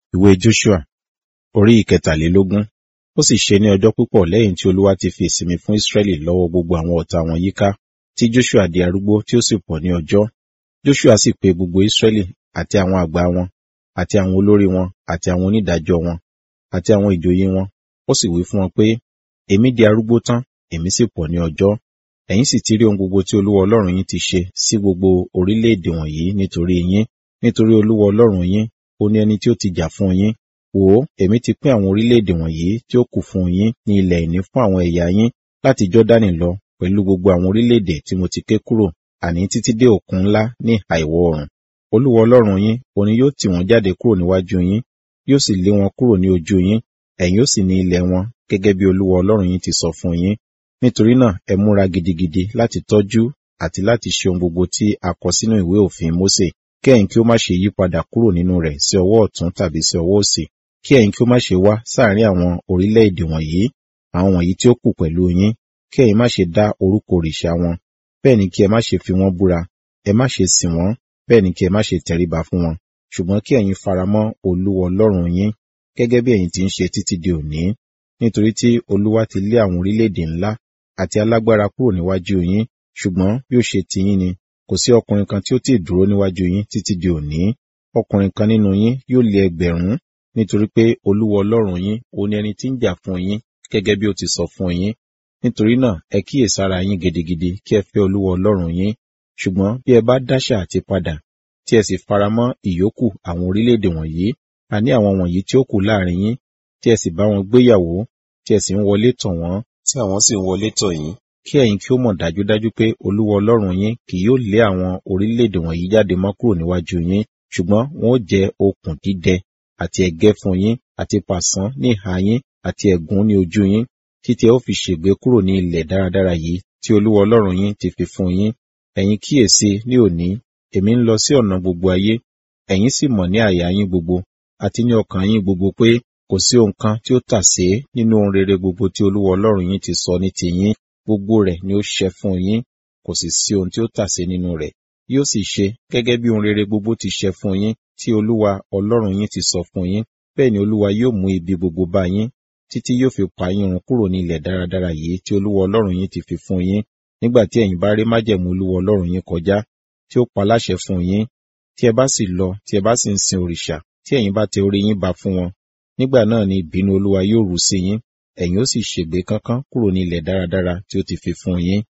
ìwé Joshua orí ìkẹtàlélógún ó sì ṣe ní ọjọ́ púpọ̀ lẹ́yìn tí olúwa ti fi ìsinmi fún Ísírẹ́lì lọ́wọ́ gbogbo àwọn ọ̀tá wọn yíká tí Joshua di arúgbó tí ó sì pọ̀ ní ọjọ́ Joshua sì pe gbogbo Ísírẹ́lì àti àwọn àgbà wọn àti àwọn olórí wọn àti àwọn onídàájọ́ wọn àti àwọn ìjòyè wọn ó sì wí fún wọn pé èmi di arúgbó tán èmi sì pọ̀ ní ọjọ́ ẹ̀yin sì ti rí ohun gbogbo tí olúwa ọlọ́run yín ti ṣe sí gbogbo orílẹ̀-èdè wọ̀nyí nítorí yín nítorí olúwa ọlọ́run yín ó ní ẹni tí ó ti jà fún yín wò ó èmi ti pín àwọn orílẹ̀-èdè wọ̀nyí tí ó kù fún yín ní ilẹ̀ ìní fún àwọn ẹ̀yà yín láti Jọ́dánì lọ pẹ̀lú gbogbo àwọn orílẹ̀-èdè tí mo ti ké kúrò àní títí dé òkun ńlá ní ìhà ìwọ̀ oòrùn olúwa ọlọ́run yín òní yóò tì wọ́n jáde kúrò níwájú yín yóò sì lé wọn kúrò ní ojú yín ẹ̀yin ó sì ní ilẹ̀ wọn gẹ́gẹ́ bí olúwa ọlọ́run yín ti sọ fún yín nítorí náà ẹ múra gidigidi láti tọ́jú àti láti ṣe ohun gbogbo tí a kọ sínú ìwé òfin Mósè kí ẹ̀yin kí ó má ṣe yí padà kúrò nínú rẹ̀ sí ọwọ́ ọ̀tún tàbí sí ọwọ́ òsì kí ẹ̀yin kí ó má ṣe wá sáàrin àwọn orílẹ̀-èdè wọ̀nyí àwọn wọ̀nyí tí ó kù pẹ̀lú yín kí ẹ̀yin má ṣe dá orúkọ òrìṣà wọn bẹ́ẹ̀ ni kí ẹ má ṣe fi wọ́n búra ẹ má ṣe sìn wọ́n bẹ́ẹ̀ ni kí ẹ má ṣe tẹríba fún wọn ṣùgbọ́n kí ẹ̀yin faramọ́ olúwa ọlọ́run yín gẹ́gẹ́ bí ẹ̀yin ti ń ṣe títí di òní nítorí tí olúwa ti lé àwọn orílẹ̀-èdè ńlá àti alágbára kúrò níwájú yín ṣùgbọ́n bí ó ṣe tiyín ni kò sí ọkùnrin kan tí ó ti dúró níwájú yín títí di òní ọkùnrin kan nínú yín yóò lé ẹgbẹ̀rún nítorí pé olúwa ọlọ́run yín ó ní ẹni tí ń jà fún yín gẹ́gẹ́ bí ó ti sọ fún yín nítorí náà ẹ kíyèsára yín gidigidi kí ẹ fẹ́ olúwa ọlọ́run yín ṣùgbọ́n bí ẹ bá dáṣà àti padà tí ẹ sì faramọ́ ìyókù àwọn orílẹ̀-èdè wọ̀nyí àní àwọn wọ̀nyí tí ó kù láàrin yín tí ẹ sì bá wọn gbéyàwó tí ẹ sì ń wọlé tọ̀ wọ́n tí àwọn sì ń wọlé tọ̀ yín kí ẹ̀yin kí ó mọ̀ dájúdájú pé olúwa ọlọ́run yín kì yóò lé àwọn orílẹ̀-èdè wọ̀nyí jáde mọ́ kúrò níwájú yín ṣùgbọ́n wọn ó jẹ́ okùn dídẹ àti ẹ̀gẹ́ fún yín àti pàṣán ní ìhà yín àti ẹ̀gún ní ojú yín títí ẹ ó fi ṣègbé kúrò ní ilẹ̀ dáradára yìí tí olúwa ọlọ́run yín ti fi fún yín ẹ̀yin kíyèsí ní òní èmi ń lọ sí ọ̀nà gbogbo ayé ẹ̀yin sì mọ̀ ní àyà yín gbogbo àti ní ọkàn yín gbogbo pé kò sí ohun kan tí ó tàsé nínú ohun rere gbogbo tí olúwa ọlọ́run yín ti sọ ní tiyín gbogbo rẹ̀ ni ó ṣẹ fún yín kò sì sí ohun tí ó tàsé nínú rẹ̀ yóò sì ṣe gẹ́gẹ́ bí ohun rere gbogbo ti ṣẹ fún yín tí olúwa ọlọ́run yín ti sọ fún yín bẹ́ẹ̀ ni olúwa yóò mú ibi gbogbo bá yín títí yóò fi pa yín run kúrò ní ilẹ̀ dáradára yìí tí olúwa ọlọ́run yín ti fi fún yín nígbà tí ẹ̀yin bá rí májẹ̀mú olúwa ọlọ́run yín kọjá tí ó pa láṣẹ fún yín tí ẹ bá sì lọ tí ẹ bá sì ń sin òrìṣà tí ẹ̀yin bá tẹ orí yín ba fún wọn nígbà náà ni ìbínú olúwa yóò rú sí yín ẹ̀yin ó sì ṣègbé kánkán kúrò ní ilẹ̀ dáradára tí ó ti fi fún yín